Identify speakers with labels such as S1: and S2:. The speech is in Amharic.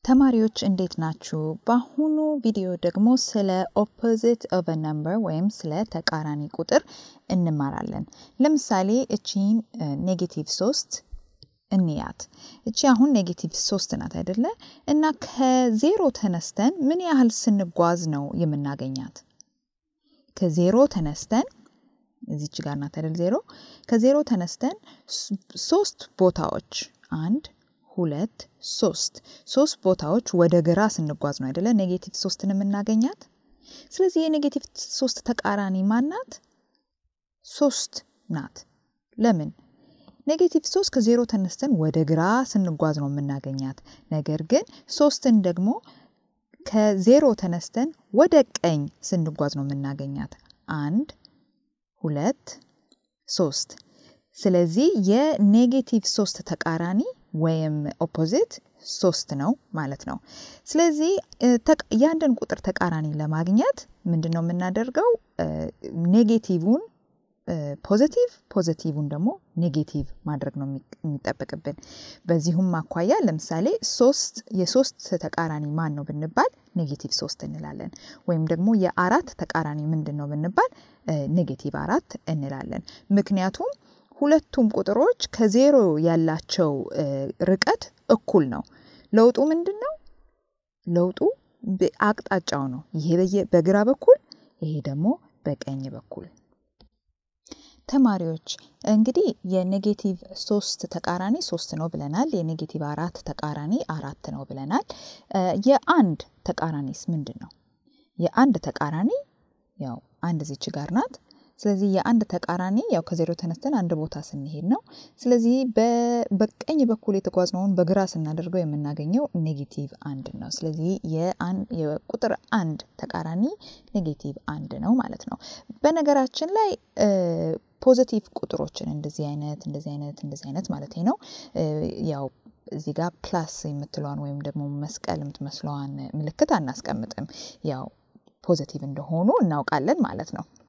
S1: ተማሪዎች እንዴት ናችሁ? በአሁኑ ቪዲዮ ደግሞ ስለ ኦፖዚት ኦፍ ነምበር ወይም ስለ ተቃራኒ ቁጥር እንማራለን። ለምሳሌ እቺን ኔጌቲቭ ሶስት እንያት። እቺ አሁን ኔጌቲቭ ሶስት ናት አይደለ? እና ከዜሮ ተነስተን ምን ያህል ስንጓዝ ነው የምናገኛት? ከዜሮ ተነስተን እዚች ጋር ናት አይደል? ዜሮ ከዜሮ ተነስተን ሶስት ቦታዎች አንድ ሁለት ሶስት ሶስት ቦታዎች ወደ ግራ ስንጓዝ ነው አይደለ ኔጌቲቭ ሶስትን የምናገኛት። ስለዚህ የኔጌቲቭ ሶስት ተቃራኒ ማናት? ሶስት ናት። ለምን? ኔጌቲቭ ሶስት ከዜሮ ተነስተን ወደ ግራ ስንጓዝ ነው የምናገኛት። ነገር ግን ሶስትን ደግሞ ከዜሮ ተነስተን ወደ ቀኝ ስንጓዝ ነው የምናገኛት። አንድ ሁለት ሶስት። ስለዚህ የኔጌቲቭ ሶስት ተቃራኒ ወይም ኦፖዚት ሶስት ነው ማለት ነው። ስለዚህ የአንድን ቁጥር ተቃራኒ ለማግኘት ምንድን ነው የምናደርገው? ኔጌቲቭን ፖዘቲቭ ፖዘቲቭን ደግሞ ኔጌቲቭ ማድረግ ነው የሚጠበቅብን። በዚሁም አኳያ ለምሳሌ ሶስት የሶስት ተቃራኒ ማን ነው ብንባል ኔጌቲቭ ሶስት እንላለን። ወይም ደግሞ የአራት ተቃራኒ ምንድን ነው ብንባል ኔጌቲቭ አራት እንላለን። ምክንያቱም ሁለቱም ቁጥሮች ከዜሮ ያላቸው ርቀት እኩል ነው። ለውጡ ምንድን ነው? ለውጡ አቅጣጫው ነው። ይሄ በግራ በኩል ይሄ ደግሞ በቀኝ በኩል። ተማሪዎች እንግዲህ የኔጌቲቭ ሶስት ተቃራኒ ሶስት ነው ብለናል። የኔጌቲቭ አራት ተቃራኒ አራት ነው ብለናል። የአንድ ተቃራኒስ ምንድን ነው? የአንድ ተቃራኒ ያው አንድ ዚች ጋር ናት። ስለዚህ የአንድ ተቃራኒ ያው ከዜሮ ተነስተን አንድ ቦታ ስንሄድ ነው። ስለዚህ በቀኝ በኩል የተጓዝነውን በግራ ስናደርገው የምናገኘው ኔጌቲቭ አንድ ነው። ስለዚህ የቁጥር አንድ ተቃራኒ ኔጌቲቭ አንድ ነው ማለት ነው። በነገራችን ላይ ፖዘቲቭ ቁጥሮችን እንደዚህ አይነት እንደዚህ አይነት እንደዚህ አይነት ማለት ነው ያው እዚህ ጋር ፕላስ የምትለዋን ወይም ደግሞ መስቀል የምትመስለዋን ምልክት አናስቀምጥም። ያው ፖዘቲቭ እንደሆኑ እናውቃለን ማለት ነው።